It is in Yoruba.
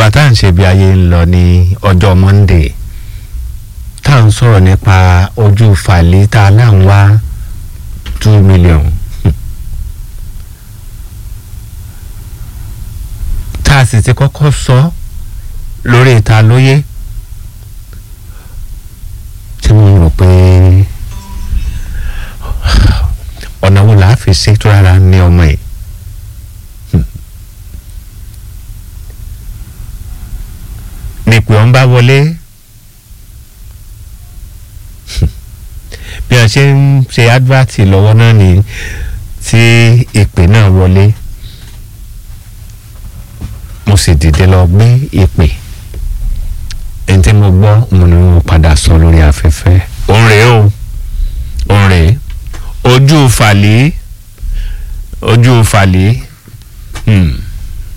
nígbà tá à ń ṣe bí ayé ń lọ ní ọjọ́ Monday tá à ń sọ̀rọ̀ nípa ojú fàlẹ́ tá a láǹ wá two million tá a sì ti kọ́kọ́ sọ lórí ìta lóye tí mo rò pé ọ̀nà wo làá fi ṣe tó rárá ní ọmọ yìí. nípò ọ̀n bá wọlé bí wọ́n ṣe ń ṣe advert lọ́wọ́ náà ni tí ìpè náà wọlé mo sì dìde lọ gbé ìpè ẹni tí mo gbọ́ mo ní mo padà sọ lórí afẹ́fẹ́ òun rèé o òun rèé ojú fàlẹ́ ojú fàlẹ́. Hmm.